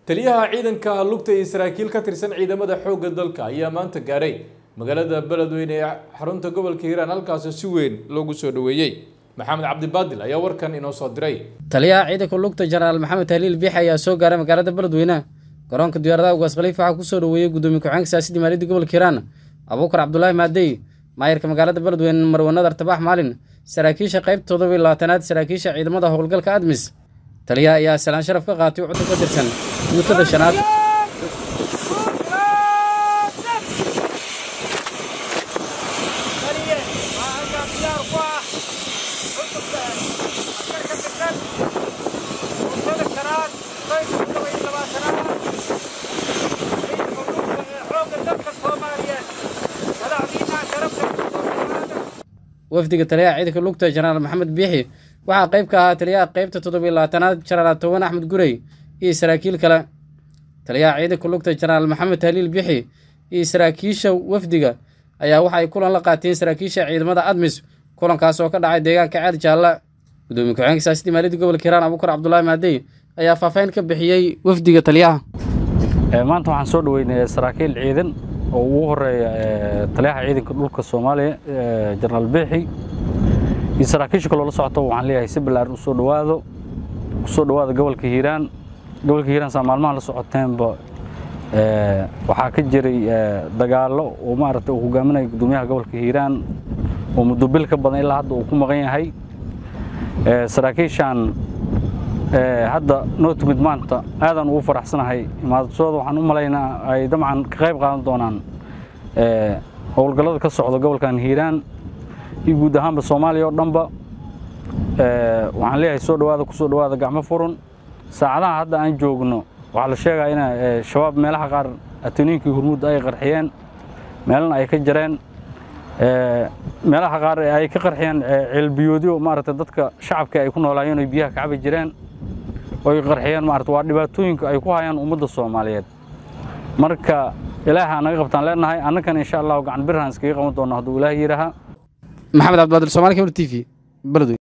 taliyaha ciidanka lugta iyo saraakiil ka tirsan ciidamada xoogga dalka ayaa maanta gaaray magaalada beledweyne ee xarunta gobolka hiiraan halkaasoo si weyn loogu soo dhoweeyey maxamed cabdibaadil ayaa warkan inoo soo diray taliyaha ciidanka lugta jenaraal maxamed haliil biix ayaa soo gaaray magaalada beledweyne garoonka diyaaradaha ugaas khaliif waxaa kusoo dhoweeyey gudoomiye ku-xigeenka siyaasadda maaliyadda gobolka hiiraan abuukar cabdulaahi maadey maayarka magaalada beledweyne marwanad artabax maalin saraakiisha qaybta toddoba iyo labaatanaad saraakiisha ciidamada howlgalka admis taliyaha ayaa salaan sharaf ka qaatay cudub ka tirsan guutada shanaad wafdiga taliyaha ciidanka lugta jenaraal maxamed biixi waxaa qayb ka ahaa taliyaha qaybta toddoba iyo labaatanaad jenaraal toban axmed gurey iyo saraakiil kale taliyaha ciidanka lugta jenaraal maxamed haliil biixi iyo saraakiisha wafdiga ayaa waxay kulan la qaateen saraakiisha ciidamada admis kulankaas oo ka dhacay deegaanka ceer jaalla gudoomiye ku-xigeenka siyaasadda maaliyadda gobolka hiiraan abuukar cabdulaahi maadey ayaa faahfaahin ka bixiyey wafdiga taliyaha maanta waxaan soo dhoweynay saraakiil ciidan oo ugu horeeya taliyaha ciidanka dhulka soomaaliya jenaraal biixi iyo saraakiisha kaloo la socoto waxaan leeyahay si ballaaran u soo dhowaado u soo dhowaada gobolka hiiraan gobolka hiiraan saa maalmaha la socoteenba waxaa ka jiray dagaallo oo maaragtay uu hogaaminaya gudoomiyaha gobolka hiiraan oo muddo bil ka badan ilaa hadda uu ku maqan yahay saraakiishaan hadda noo timid maanta aadaan ugu faraxsanahay imaadashooda waxaan u malaynaa ay dabcan ka qayb qaadan doonaan howlgallada ka socda gobolkan hiiraan iyo guud ahaanba soomaaliya oo dhanba waxaan leeyahay soo dhowaada kusoo dhowaada gacmo furun saacadaha hadda aan joogno waxaa la sheegaa in shabaab meelaha qaar atoniinkii hurmudda ay qarxiyeen meelana ay ka jareen meelaha qaar ay ka qarxiyeen ceelbiyoodyo maaragtay dadka shacabka ay ku noolaayeen oy biyaha ka cabi jireen oy qarxiyeen maarata waa dhibaatooyinka ay ku hayaan ummadda soomaaliyeed marka ilaaha naga qabtaan leenahay annakan insha allahu gacan birhaan iskaga qaban doona hadduu ilaah yidhaaha maxamed cabdibaadil somaali kebr t v beledweyne